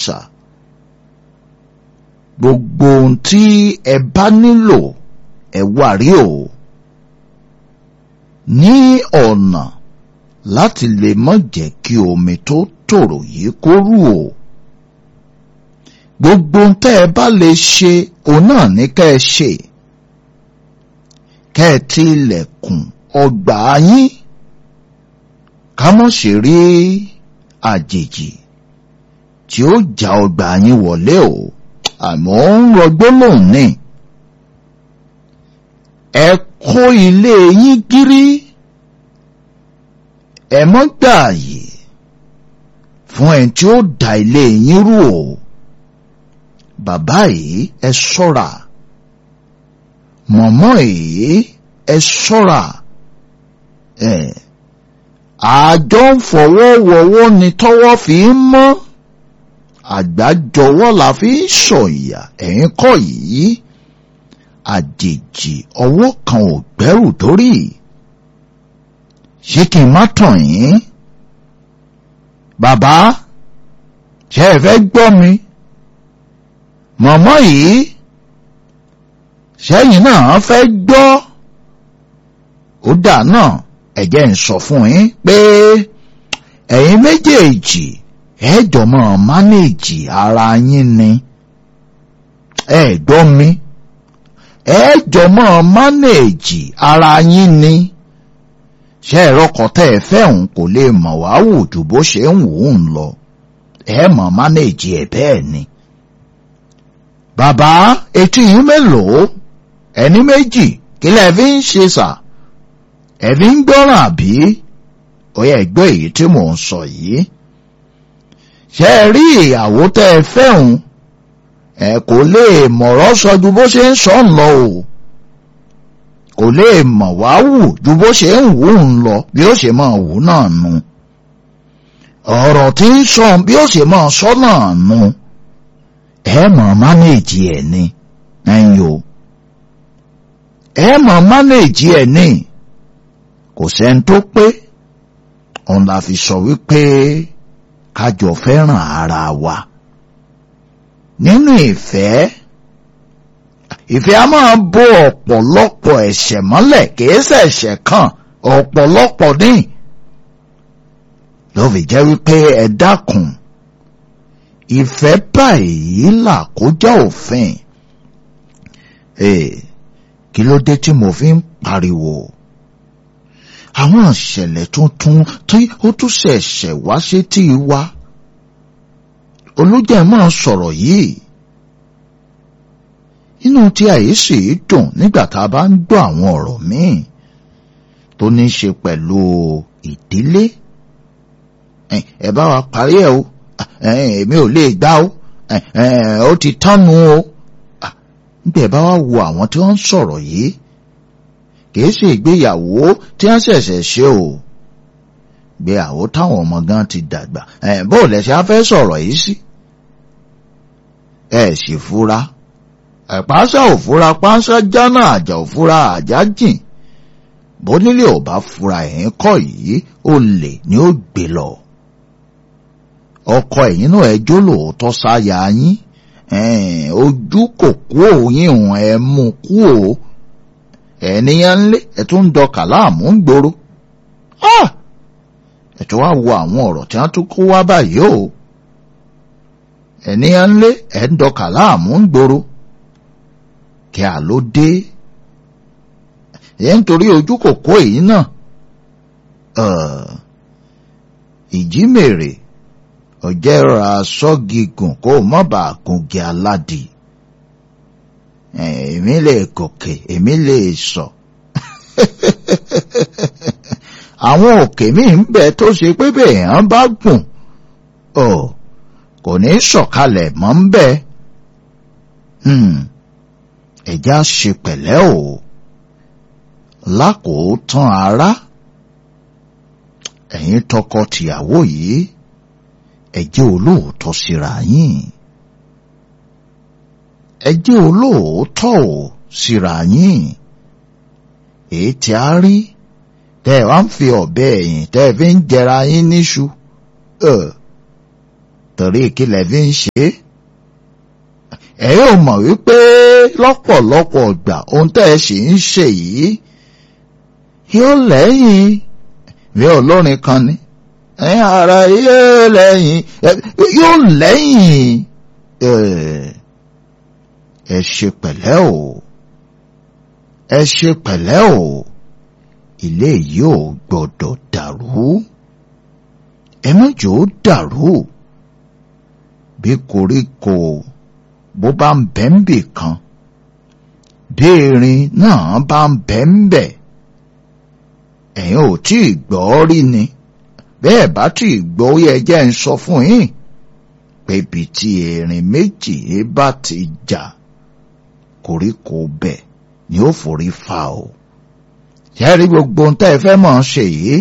sà gbogbo ohun tí ẹ bá nílò ẹ wá rí o ní ọ̀nà láti lè má jẹ́ kí omi tó tòrò yìí kó rú o gbogbo ohun tẹ́ ẹ bá lè ṣe òun náà ní ká ẹ ṣe kẹ́ ẹ ti ilẹ̀kùn ọgbà yín ká mọ̀ ṣe rí àjèjì tí ó já ọgbà yín wọlé o àmọ́ ń rọgbó lòun ní ẹ kó ilé yín gírí ẹ mọ́ gbààyè fún ẹni tí ó da ilé yín rú o bàbá yìí ẹ ṣọ́ra mọ̀mọ́ yìí ẹ ṣọ́ra ẹ àjọ ń fọwọ́ wọwọ́ ni tọ́wọ́ fi ń mọ́ àgbájọwọ́ la fi ń sọ̀yà ẹ̀yìn kọ́ yìí àjèjì ọwọ́ kan ò gbẹ́rù dórí ṣé kí n má tàn yín bàbá ṣe ẹ fẹ́ gbọ́ mi mọ̀mọ́ yìí sẹ́yìn náà fẹ́ gbọ́ ó dà náà ẹ̀jẹ̀ ń sọ fún yín pé ẹ̀yin méjèèjì ẹ̀ẹ́dọ̀ mọ́ mánéèjì ara yín ni ẹ̀ẹ́dọ́ mi ẹ̀ẹ́dọ̀ mọ́ mánéèjì ara yín ni ṣé ẹ̀rọ kọ́tẹ́ ẹ fẹ́ òun kò lè mọ̀ wá wò ju bó ṣe ń wò ó ń lọ ẹ̀ mọ̀ mánéèjì ẹ̀ bẹ́ẹ̀ ni bàbá etí yín mélòó ẹni méjì kí lẹ fi ń ṣe sà ẹ fi ń gbọ́ràn àbí ó yẹ gbọ́ èyí tí mò ń sọ yìí ṣe é rí ìyàwó tẹ́ ẹ fẹ́hùn ẹ kò lè mọ̀rọ̀ sọ ju bó ṣe ń sọ ń lọ o kò lè mọ̀ wá wù ju bó ṣe ń wù ń lọ bí ó ṣe máa wù náà nu ọ̀rọ̀ tí ń sọ bí ó ṣe máa sọ náà nu ẹ mọ̀ mánéèjì ẹ̀ ni ẹ̀yin o ẹ mọ̀ mánéèjì ẹ̀ ni kò sẹ́ni tó pé òun la fi sọ wípé kájọ fẹ́ràn ara wa nínú ìfẹ́ ìfẹ́ a máa bò ọ̀pọ̀lọpọ̀ ẹ̀ṣẹ̀ mọ́lẹ̀ kìí ṣẹ̀ṣẹ̀ kan ọ̀pọ̀lọpọ̀ ní ló fi jẹ́ wípé ẹ dákun ìfẹ́ báyìí là kọjá òfin kí ló dé tí mo fi ń pariwo àwọn ìṣẹ̀lẹ̀ tuntun tí ó tún ṣẹ̀ṣẹ̀ wá sétí wa olùjẹ́ máa sọ̀rọ̀ yìí inú tí àyèsí dùn nígbà tá a bá ń gbọ́ àwọn ọ̀rọ̀ míì tó ní í ṣe pẹ̀lú ìdílé ẹ bá wa parí ẹ o èmi ò lè gbá o ó ti tánu o nígbà ẹ bá wa wo àwọn tí wọ́n ń sọ̀rọ̀ yìí kìí ṣe ìgbéyàwó tí wọ́n ṣẹ̀ṣẹ̀ ṣe o ìgbéyàwó táwọn ọmọ gan ti dàgbà bó lẹ̀ṣẹ̀ á fẹ́ sọ̀rọ̀ yìí sí ẹ sì fura ẹ̀páṣá ò fura páṣá jánà àjà ò fura àjà jìn bónílé ò bá fura ẹ̀yìn kọ́ yìí ó lè ní ó gbé lọ ọkọ ẹ̀yìn náà ẹjọ́ lóòótọ́ sáyà yín ojú kò kú òyìn òun ẹ mú kú o ẹnìyàn ńlé ẹ tún ń dọkà láàmú ń gbòòrò ẹ tún wá wo àwọn ọ̀rọ̀ tí wọ́n tún kó wá báyìí o ẹnìyàn ńlé ẹ ń dọkà láàmú ń gbòòrò kí a ló dé ẹ nítorí ojú kò kó èyí náà ìjímèrè ọ̀jẹ̀ ra sọ́gígùn kó o mọ̀ bá gungi aládìí èmi lè gòkè èmi lè sọ àwọn òkè míì ń bẹ tó ṣe pé bẹ́ẹ̀ hàn bá gùn ọ kò ní sọ̀kalẹ̀ mọ́ ń bẹ ẹ̀já ṣe pẹ̀lẹ́ o lákòótán ara ẹ̀yin tọkọ-tìyàwó yìí ẹ jẹ́ olóòótọ́ síra yín ẹ jẹ́ olóòótọ́ ò síra yín èyí tí a rí tẹ́ ẹ wá ń fi ọ̀bẹ ẹ̀yìn tẹ́ ẹ fi ń jẹra yín níṣu torí kí lẹ fi ń ṣe é ẹ yóò mọ̀ wípé lọ́pọ̀lọpọ̀ ìgbà ohun tẹ́ ẹ sì ń ṣe yìí yóò lẹ́yìn bí olórin kan ni ẹ̀yin ara yóò lẹ́yìn yóò lẹ́yìn ẹ ṣe pẹ̀lẹ́ o ẹ ṣe pẹ̀lẹ́ o ilé yìí ò gbọ́dọ̀ dàrú ẹ má jò ó dàrú bí koríko bó bá ń bẹ́ ń bì kan bí erin náà bá ń bẹ́ ń bẹ̀ ẹ̀yin ò tí ì gbọ́ rí ni bẹ́ẹ̀ bá tí ì gbọ́ ó yẹ jẹ́ ń sọ fún yín pé ibi tí erin méjì bá ti jà koríko bẹ̀ ni ó forí fa o ṣẹ́rí gbogbo ohun tẹ́ ẹ fẹ́ mọ̀ ọ́n ṣe yìí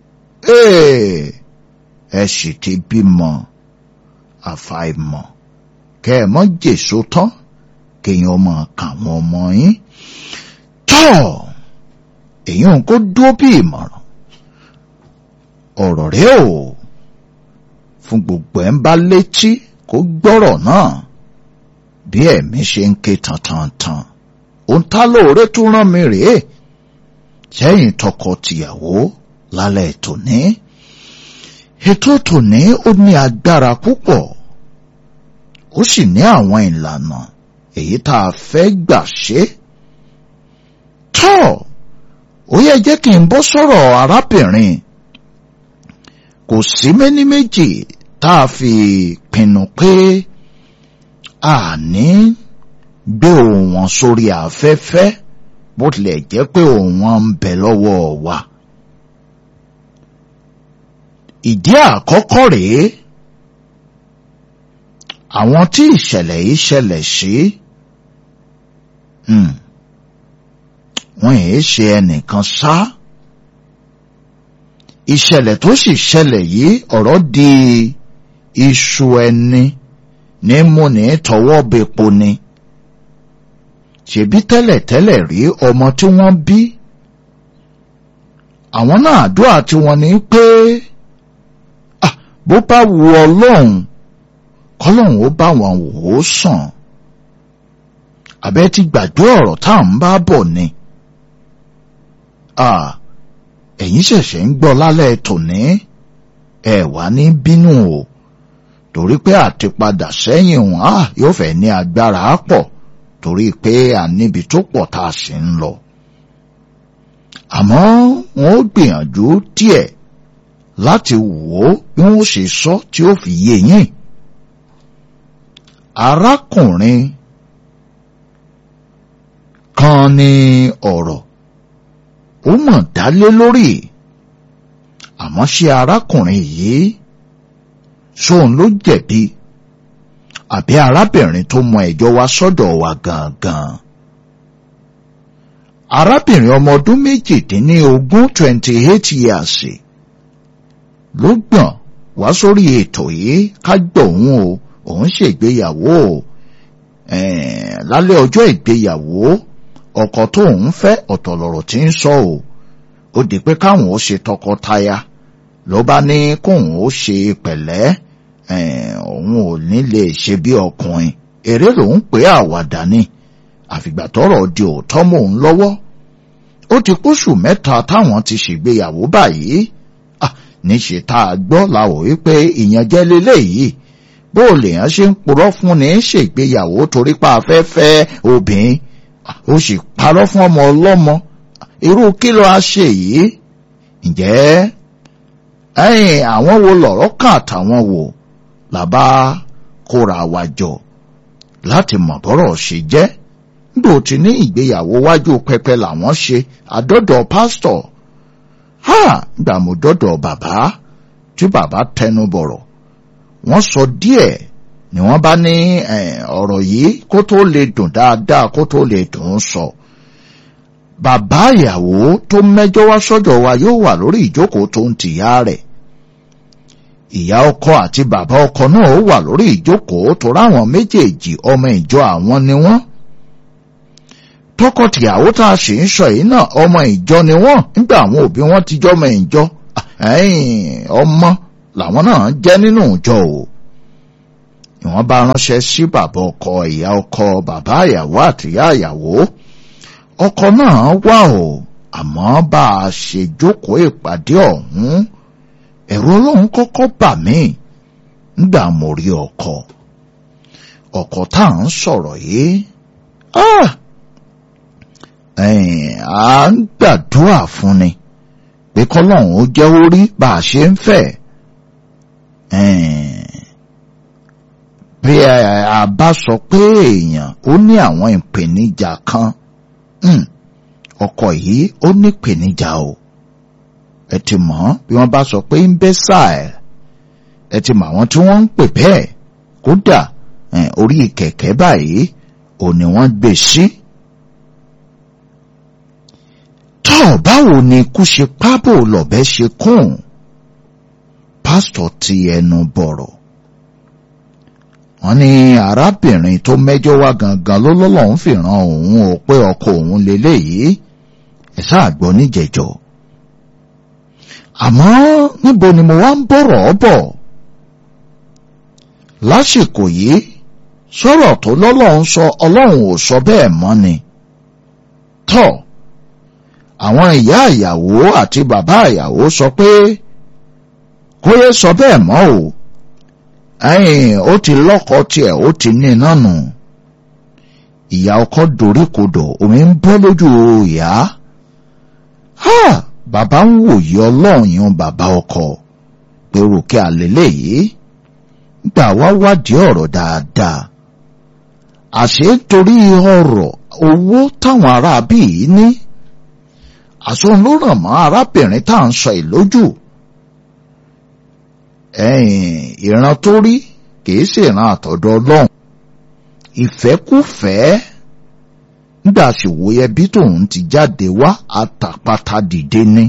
ẹ sì ti bímọ àfàìmọ̀ kẹ́ ẹ mọ́ jèso tán kéèyàn mọ̀ káwọn ọmọ yín tọ́ èyí ń kó dúró bí ìmọ̀ràn ọ̀rọ̀ rẹ o fún gbogbo ẹ̀ ń bá létí kó gbọ́rọ̀ náà bí ẹ̀mí ṣe ń ké tantantan òun tá lóore tún rán mi rèé sẹ́yìn tọkọ-tìyàwó lálẹ́ tòní ètò tòní ó ní agbára púpọ̀ ó sì ní àwọn ìlànà èyí tá a fẹ́ gbà ṣe tọ́ ó yẹ jẹ́ kí n bọ́ sọ̀rọ̀ arábìnrin kò sí méní méjì tá a fi pinnu pé àní gbé ohùn wọn sórí afẹ́fẹ́ bó tilẹ̀ jẹ́ pé ohùn wọn ń bẹ lọ́wọ́ wa. ìdí àkọ́kọ́ rèé àwọn tí ìṣẹ̀lẹ̀ yìí ṣẹlẹ̀ sí wọ́n yìí ṣe ẹnìkan ṣá ìṣẹ̀lẹ̀ tó sì ṣẹlẹ̀ yìí ọ̀rọ̀ di iṣu ẹni ní múni tọwọ́ bepo ni ṣèbí tẹ́lẹ̀tẹ́lẹ̀ rí ọmọ tí wọ́n bí àwọn náà àdúrà tí wọ́n ní pé bó bá wu ọlọ́run kọ́lọ́run ó bá wọn wò ó sàn àbẹ́ ti gbàgbé ọ̀rọ̀ tá à ń bá bọ̀ ni ẹ̀yin ṣẹ̀ṣẹ̀ ń gbọ́ lálẹ́ tòní ẹ wá ní bínú o torí pé àtipadà sẹ́yìn wọn á yóò fẹ́ ní agbára pọ̀ torí pé a níbi tó pọ̀ tá a sì ń lọ. àmọ́ wọn ó gbìyànjú díẹ̀ láti wò ó bí wọ́n ṣe sọ tí ó fi yé yín. arákùnrin kan ní ọ̀rọ̀ ó mọ̀ dálé lórí àmọ́ ṣé arákùnrin yìí sóun ló jẹ̀bi àbí arábìnrin tó mọ ẹjọ́ wá sọ́dọ̀ wa gangan. arábìnrin ọmọ ọdún méjìdínlógún twenty eight years ló gbọ̀n wá sórí ètò yìí ká gbọ́ òun o òun ṣègbéyàwó o lálẹ́ ọjọ́ ìgbéyàwó ọkọ tó ń fẹ́ ọ̀tọ̀ lọ̀rọ̀ tí ń sọ o ó di pé káwọn ó ṣe tọkọtaya ló bá ní kóun ó ṣe pẹ̀lẹ́ òun ò ní lè ṣe bí ọkùnrin eré lòun pé àwàdà ni àfìgbà tọ́rọ̀ di òótọ́ mọ́ òun lọ́wọ́ ó ti kóṣù mẹ́ta táwọn ti ṣègbéyàwó báyìí níṣe tá a gbọ́ làwọ̀ wípé ìyànjẹ lélẹ́yìí bó lèèyàn ṣe ń purọ́ fún ni ṣègbéyàwó torí pa afẹ́fẹ́ obìnrin ó sì parọ́ fún ọmọ ọlọ́mọ irú kí ló á ṣe yìí ǹjẹ́ ẹ̀yìn àwọn wo lọ̀rọ̀ kàn àtàwọn wò làbá kóra wa jọ láti mọ̀ bọ́rọ̀ ṣe jẹ́ nígbà tí ní ìgbéyàwó wájú pẹpẹ làwọn ṣe àdọ́dọ̀ pásítọ̀ ha gbàmùdọ́dọ̀ bàbá tí bàbá tẹnu bọ̀rọ̀ wọ́n sọ díẹ̀ ni wọ́n bá ní ọ̀rọ̀ yìí kó tó lè dùn dáadáa kó tó lè dùn ún sọ. bàbá ìyàwó tó mẹ́jọ wá sọ́dọ̀ wa yóò wà lórí ìjókòó tó ń tìyá rẹ̀. ìyá ọkọ àti bàbá ọkọ náà ó wà lórí ìjókòó tó ráwọn méjèèjì ọmọ ìjọ àwọn ni wọ́n. tọkọtìyàwó tá a sì ń sọ yìí náà ọmọ ìjọ ni wọ́n nígbà àwọn òbí wọn ti jọ ọmọ ìjọ ọmọ làwọn náà jẹ́ nínú ìjọ o ni wọ́n bá ránṣẹ́ sí bàbá ọkọ ìyá ọkọ bàbá ìyàwó àtìyá ìyàwó ọkọ náà wà o àmọ́ bá a ṣe jókòó ìpàdé ọ̀hún ẹ̀rù ọlọ́run kọ́kọ́ bà mí nígbà mo rí ọkọ ọkọ tá à ń sọ̀rọ̀ yìí à ń gbàdúrà fún ni pé kọ́lọ́run ó jẹ́ orí bá a ṣe ń fẹ́ bí a bá sọ pé èèyàn ó ní àwọn ìpèníjà kan ọkọ yìí ó ní ìpèníjà o ẹ ti mọ̀ bí wọ́n bá sọ pé ń bẹ́ sáà ẹ ti mọ̀ àwọn tí wọ́n ń pè bẹ́ẹ̀ kódà orí kẹ̀kẹ́ báyìí ò ní wọ́n gbé sí. tọ́ báwo ni ikú ṣe pábò lọ̀bẹ ṣe kún pásítọ̀ ti ẹnu bọ̀rọ̀ wọ́n ní arábìnrin tó mẹ́jọ wá gangan ló lọ́lọ́run fìràn òun ò pé ọkọ òun lélẹ́yìí ẹ̀ sáà gbọ́ níjẹ̀jọ́ àmọ́ níbo ni mo wá ń bọ̀rọ̀ bọ̀ lásìkò yìí sọ̀rọ̀ tó lọ́lọ́run sọ ọlọ́run ò sọ bẹ́ẹ̀ mọ́ ni tọ́ àwọn ìyá ìyàwó àti bàbá ìyàwó sọ pé kóyè sọ bẹ́ẹ̀ mọ́ o ẹ̀yìn ó ti lọ́kọ tiẹ̀ ó ti ní iná nù ìyá ọkọ doríkodò omi ń bọ́ lójú ìyá bàbá ń wòye ọlọ́run yẹn bàbá ọkọ pé ròkè àlélẹ́ yìí gbà wá wádìí ọ̀rọ̀ dáadáa àṣé torí ọ̀rọ̀ owó táwọn aráabí yìí ní àsọ̀n ló ràn mọ́ arábìnrin tá à ń sọ ìlójú ẹ̀yìn ìran tó rí kìí ṣe ìran àtọ̀dọ̀ ọlọ́run ìfẹ́kùfẹ́ nígbà sì wòye bí tòun ti jáde wá àtàpàtà dìde ní.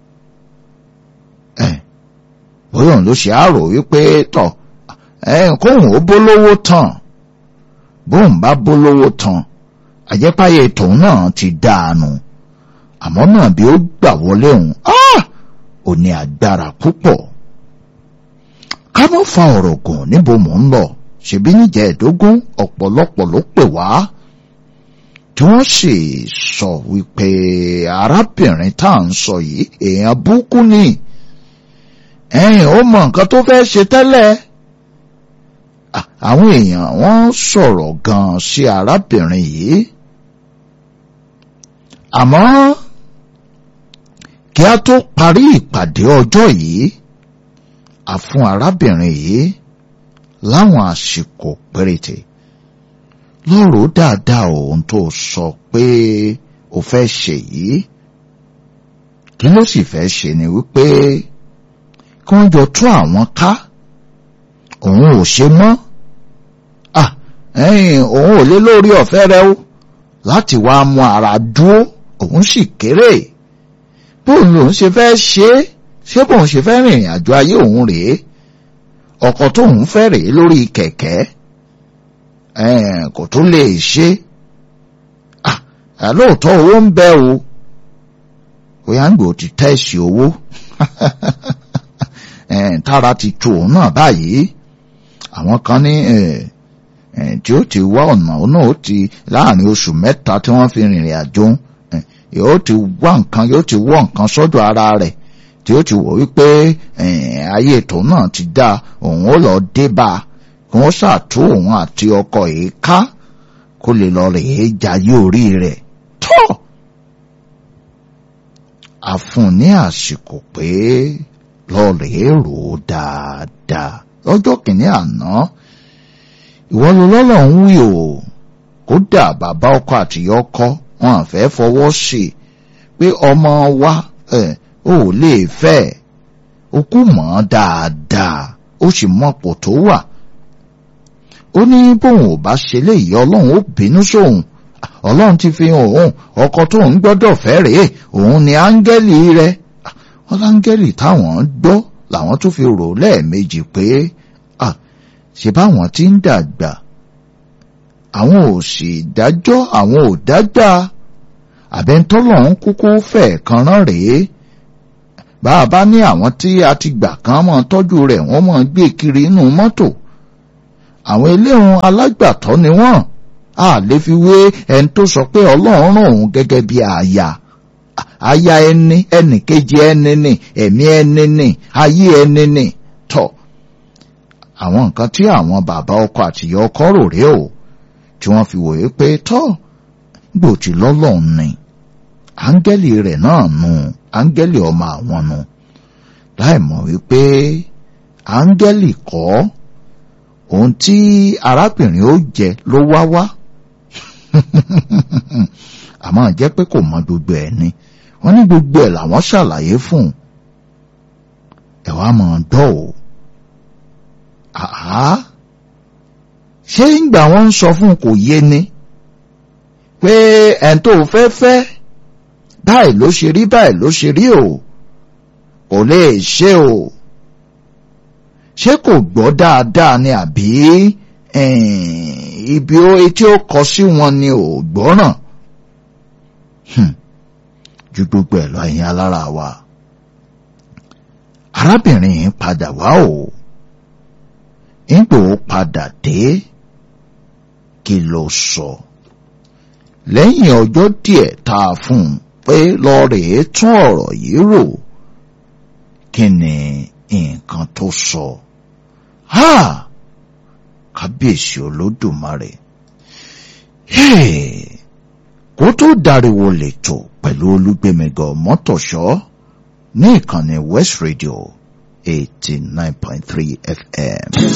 ẹ bóyá òun ló ṣe àrò wípé tọ kóun ó bólówó tán bóun bá bólówó tán àjẹpáyé tòun náà ti dáanu àmọ́ náà bí ó gbà wọlé òun ò ní agbára púpọ̀ ká má fa ọ̀rọ̀ gùn níbo mò ń lọ ṣèbí níjẹ́ ẹ̀dógún ọ̀pọ̀lọpọ̀ ló pè wá tí wọ́n sì sọ wípé arábìnrin tá à ń sọ yìí èèyàn búkú ni ẹ̀yìn ó mọ nǹkan tó fẹ́ ṣe tẹ́lẹ̀ àwọn èèyàn wọ́n sọ̀rọ̀ gan sí arábìnrin yìí àmọ́ kí a tó parí ìpàdé ọjọ́ yìí a fún arábìnrin yìí láwọn àsìkò péréte lọ́rọ̀ dáadáa ohun tó sọ pé o fẹ́ ṣe yìí kí ló sì fẹ́ ṣe ni wípé kí wọ́n jọ tú àwọn ká òun ò ṣe mọ́ à ẹ̀yìn òun ò lé lórí ọ̀fẹ́ rẹ o láti wá mú ara dúró òun sì kéré bóun lòun ṣe fẹ́ ṣe é ṣé bóun ṣe fẹ́ rìnrìn àjò ayé òun rèé ọkọ̀ tóun fẹ́ rèé lórí kẹ̀kẹ́ kò tún lè ṣe lóòótọ́ owó ń bẹ o bóyá ń gbò ti tẹ́sí owó tára ti tu òun náà báyìí àwọn kan ní tí ó ti wá ọ̀nà òun náà ó ti láàrin oṣù mẹ́ta tí wọ́n fi rìnrìn àjò yóò ti wá nǹkan yóò ti wọ́ nǹkan sọ́dọ̀ ara rẹ̀ tí ó ti wò wípé ayé ètò náà ti dá òun ó lọ dé bá a kí wọ́n ṣàtú òun àti ọkọ yìí ká kó lè lọ rèé jayé orí rẹ̀ tọ́ àfún ní àsìkò pé lọ rèé rò ó dáadáa lọ́jọ́ kìíní àná ìwọ ló lọ́lọ́ ń wí o kódà bàbá ọkọ àtìyá ọkọ wọn àfẹ́ fọwọ́ sí i pé ọmọ wa ò lè fẹ́ ó kú mọ́ dáadáa ó sì mọ́pò tó wà ó ní bóun ò bá ṣe léyìí ọlọ́run ó bínú sóun ọlọ́run ti fi hàn òun ọkọ tóun gbọ́dọ̀ fẹ́ rèé òun ni áńgẹ́lì rẹ̀ wọ́n láńgẹ́lì táwọn gbọ́ làwọn tún fi rò lẹ́ẹ̀mejì pé ṣe báwọn ti ń dàgbà àwọn ò sì dájọ́ àwọn ò dágbà àbẹ́ntọ́lọ́run kúkú fẹ̀ kan rán rèé bá a bá ní àwọn tí a ti gbà kan mọ́ tọ́jú rẹ̀ wọ́n mọ́ gbé kiri inú mọ́tò àwọn eléhùn alágbàtọ́ ni wọ́n a lè fi wé ẹni tó sọ pé ọlọ́run rán òun gẹ́gẹ́ bí aya aya ẹni ẹnì kejì ẹni ni ẹ̀mí ẹni ni ayé ẹni ni tọ́ àwọn nǹkan tí àwọn bàbá ọkọ àtìyá ọkọ rò rèé o tí wọ́n fi wòye pé tọ́ gbòtì lọ́lọ́run ni áńgẹ́lì rẹ̀ náà nù áńgẹ́lì ọmọ àwọn nù láì mọ̀ wípé áńgẹ́lì kọ́ ohun tí arábìnrin ó jẹ ló wá wá àmọ́ jẹ́ pé kò mọ gbogbo ẹ̀ ni wọ́n ní gbogbo ẹ̀ làwọn ṣàlàyé fún un ẹ̀ wá mọ̀ ọ́n dọ́ o àá ṣé ìgbà wọn ń sọ fún kò yé ni pé ẹn tó fẹ́ fẹ́ báyìí ló ṣe rí báyìí ló ṣe rí o kò lè ṣe o ṣé kò gbọ́ dáadáa ni àbí ibi etí ó kọ sí wọn ni ò gbọ́ràn ju gbogbo ẹ̀ lọ ẹ̀yin alára wa arábìnrin yìí padà wá o nígbò ó padà dé kí ló sọ lẹ́yìn ọjọ́ díẹ̀ tá a fún un pé lọ rèé tún ọ̀rọ̀ yìí rò kí ni nǹkan tó sọ ha kábíyèsí olódùmarè kó tó dariwo lẹ́tọ̀ pẹ̀lú olúgbẹ̀mẹgọ mọ́tòṣọ́ ní ìkànnì West Radio eighty nine point three FM.